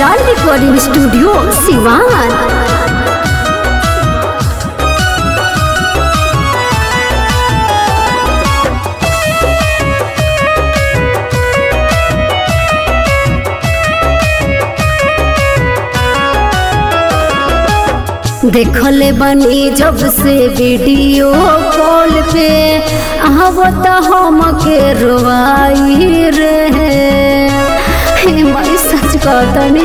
brand recording studio Siwan देखले बनी जब से वीडियो कॉल पे आवत हम के रोवाई रे हे माई सच कहतनी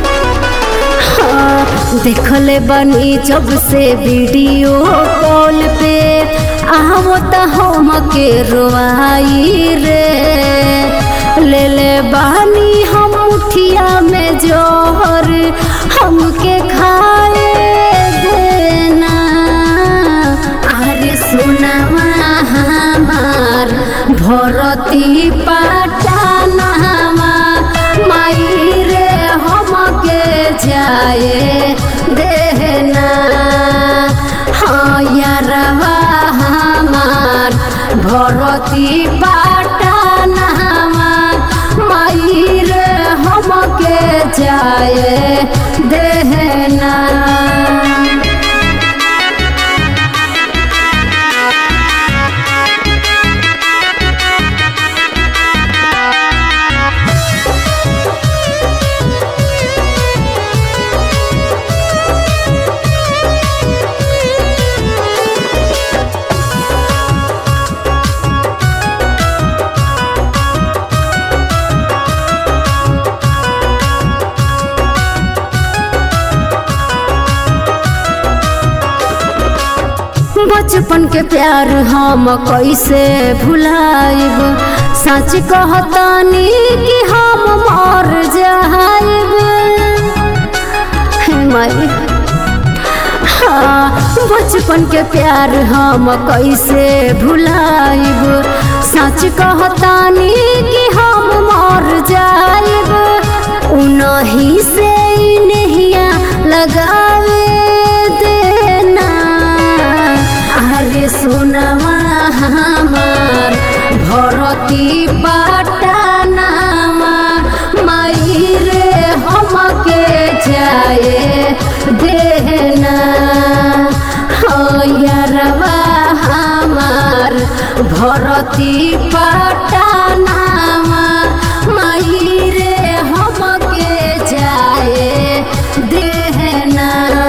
हाँ, देखले बनी जब से वीडियो कॉल पे आवत हम के रोवाई रे ले ले बानी हम मुठिया में जोहर हमके खाए देना अरे सुनावा हमार भरती पाटानावा माई रे हमके जाए देना हाँ यारवा हमार भरती पाटानावा माई रे हमके जाए देना बचपन के प्यार हम कैसे भुलाइब सच कहतानी कि हम मर जाइब हे माई हाँ, बचपन के प्यार हम कैसे भुलाइब सच कहतानी कि हम मर जाइब उनही से नहिया लगावे देना अरे सुनवा हमार भरती पाटानामा माई रे हमके जाए देना हो यारवा हमार भरती पाटानामा माई रे हमके जाए देना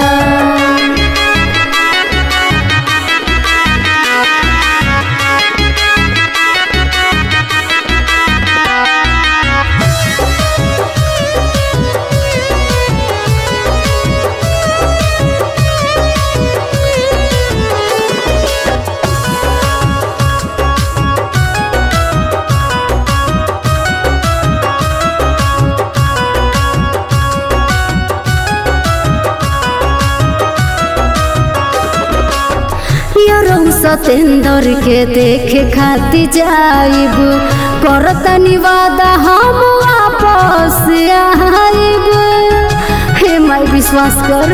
यरौ सतेंदर के देखे खाती जाइब करतनी वादा हम वापस आइब हे माई विश्वास कर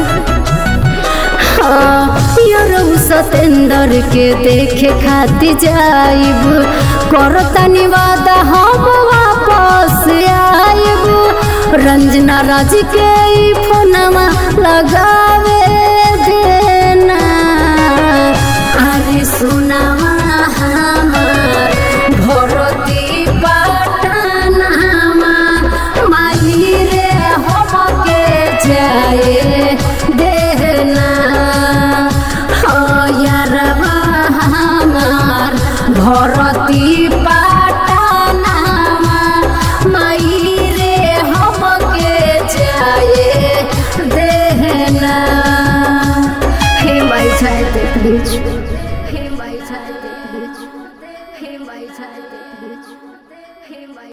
हाँ, यरौ सतेंदर के देखे खाती जाइब करतनी वादा हम वापस आइब रंजना राज के ई फोनवा लगावे देना अरे सुनावा हमार भरती पाटनामा माई रे हमके जाए देना हो यारवा हमार भरती पाटनामा माई रे हमके जाए देना हे माई जाए दे प्लीज